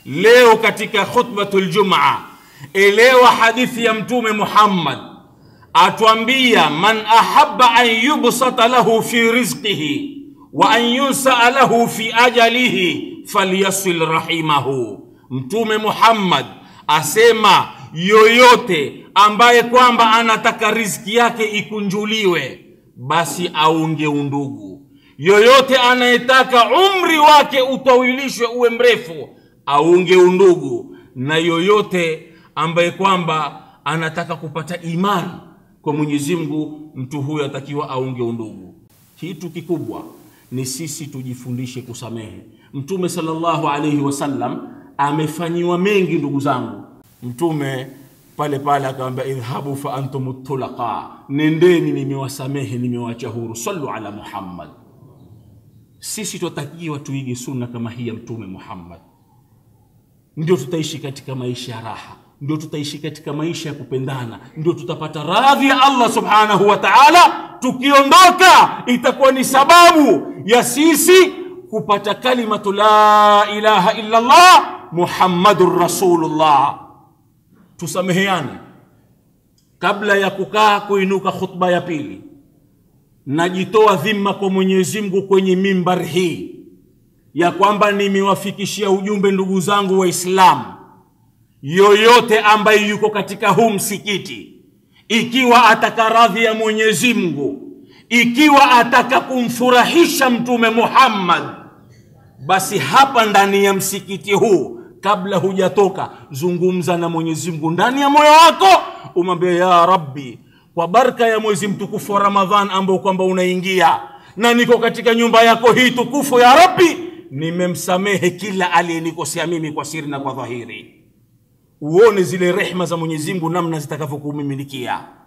leo katika khutbatul jumaa elewa hadithi ya mtume muhammad atwambia man ahaba an yubsata lahu fi rizqihi wa an yunsaa lahu fi ajalihi falyasil rahimahu mtume muhammad asema yoyote ambaye kwamba anataka riziki yake ikunjuliwe basi aunge undugu yoyote anayetaka umri wake utawilishwe uwe mrefu aunge undugu na yoyote ambaye kwamba anataka kupata imani kwa mwenyezi mungu mtu huyo atakiwa aunge undugu kitu kikubwa ni sisi tujifundishe kusamehe mtume salllahu alaihi wasallam amefanyiwa mengi ndugu zangu mtume pale pale akawambia idhhabu fa antum tulaqa nendeni nimewasamehe nimewacha huru sallu ala muhammad sisi twatakiwa tuige sunna kama hii ya mtume muhammad ndio tutaishi katika maisha ya raha ndio tutaishi katika maisha ya kupendana ndio tutapata radhi ya allah subhanahu wa taala tukiondoka itakuwa ni sababu ya sisi kupata kalimatu la ilaha illa llah muhammadun rasulullah tusameheane kabla ya kukaa kuinuka khutba ya pili najitoa dhima kwa mwenyezi mungu kwenye mimbar hii ya kwamba nimewafikishia ujumbe ndugu zangu waislamu yoyote ambaye yuko katika huu msikiti ikiwa ataka radhi ya mwenyezi mungu ikiwa ataka kumfurahisha mtume muhammad basi hapa ndani ya msikiti huu kabla hujatoka zungumza na mwenyezi mungu ndani ya moyo wako umwambie ya rabbi kwa baraka ya mwezi mtukufu wa ramadhan ambao kwamba unaingia na niko katika nyumba yako hii tukufu ya rabbi nimemsamehe kila aliyenikosea mimi kwa siri na kwa dhahiri uone zile rehma za mwenyezi mungu namna zitakavyokumimilikia